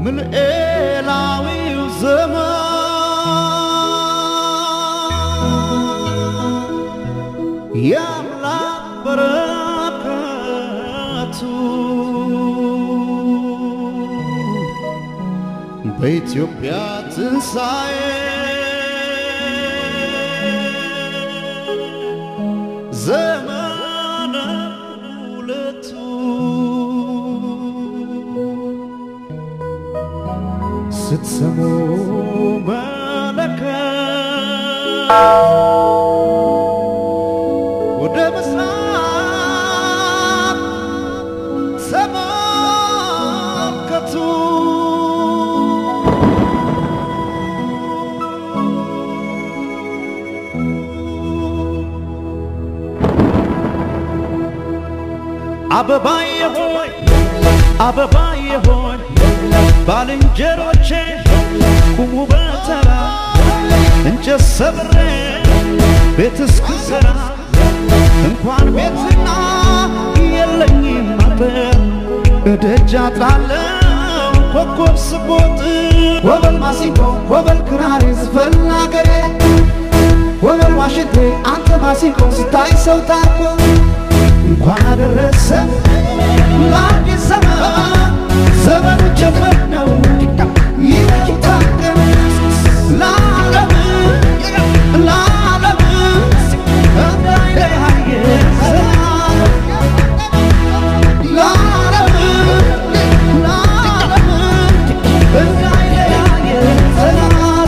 ምልኤላዊው ዘመን የአምላክ በረከቱ በኢትዮጵያ ትንሣኤ ዘመነ ሁለቱ ስትሰሙ መለከት ወደ ምስራቅ ተመልከቱ። አበባዬ ሆይ አበባዬ ሆይ ባልንጀሮቼ ቁሙ በተራ እንጨት ሰብሬ ቤት እስክሰራ እንኳን ቤትና የለኝም አጥር እደጃ ጣለው ኮከብ ስቦጥ ወበል ማሲንቆ ወበል ክራር ዝፈን አገሬ ወበል ዋሽንቴ አንተ ማሲንቆ ስታይ ሰው ታርኮ እንኳን አደረሰ ለአዲስ ዘመን ዘመኑ ጀመር ነው ይታቀም ለዓለም ለዓለም እንዳይለያየ ሰላም ለዓለም ለዓለም እንዳይለያየ ሰላም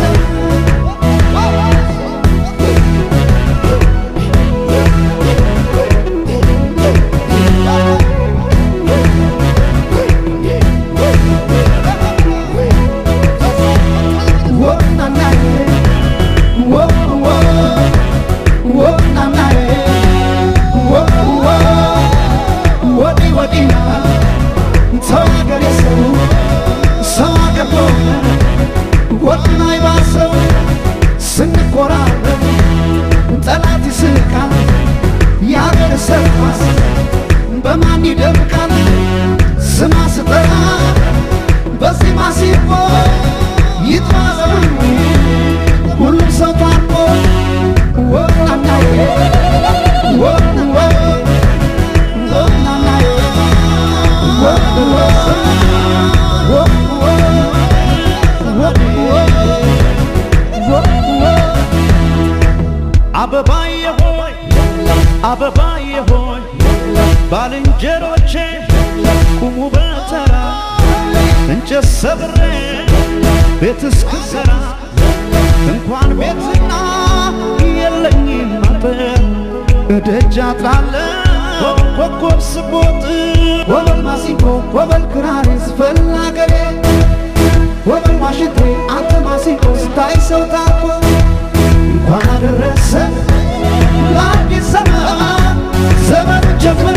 ስንቆራረብ ጠላት ይስቃል፣ የአገር ሰርኳስ በማን ይደምቃል? ስማ ስጠራ በዚህ ማሲንቆ ይጥራ ዘመኑ ሁሉም ሰው ታርቆ ወናናዬ ወንወ ወናናዬ ወንወ ወንወ ወንወ ወንወ አበባዬ ሆይ አበባዬ ሆይ ባልንጀሮቼ ቁሙ በተራ እንጨት ሰብሬ ቤት እስክሰራ እንኳን ቤትና የለኝም አጥር እደጃ ጣለው ኮከብ ስቦጥ ወበል ማሲንቆ ወበል ክራር ዝፈን አገሬ ወበል ዋሽንቴ አንተ ማሲንቆ ስታይ ሰው ታኮ እንኳን አደረሰ ለአዲስ ዘመን ዘመኑ ጀመረ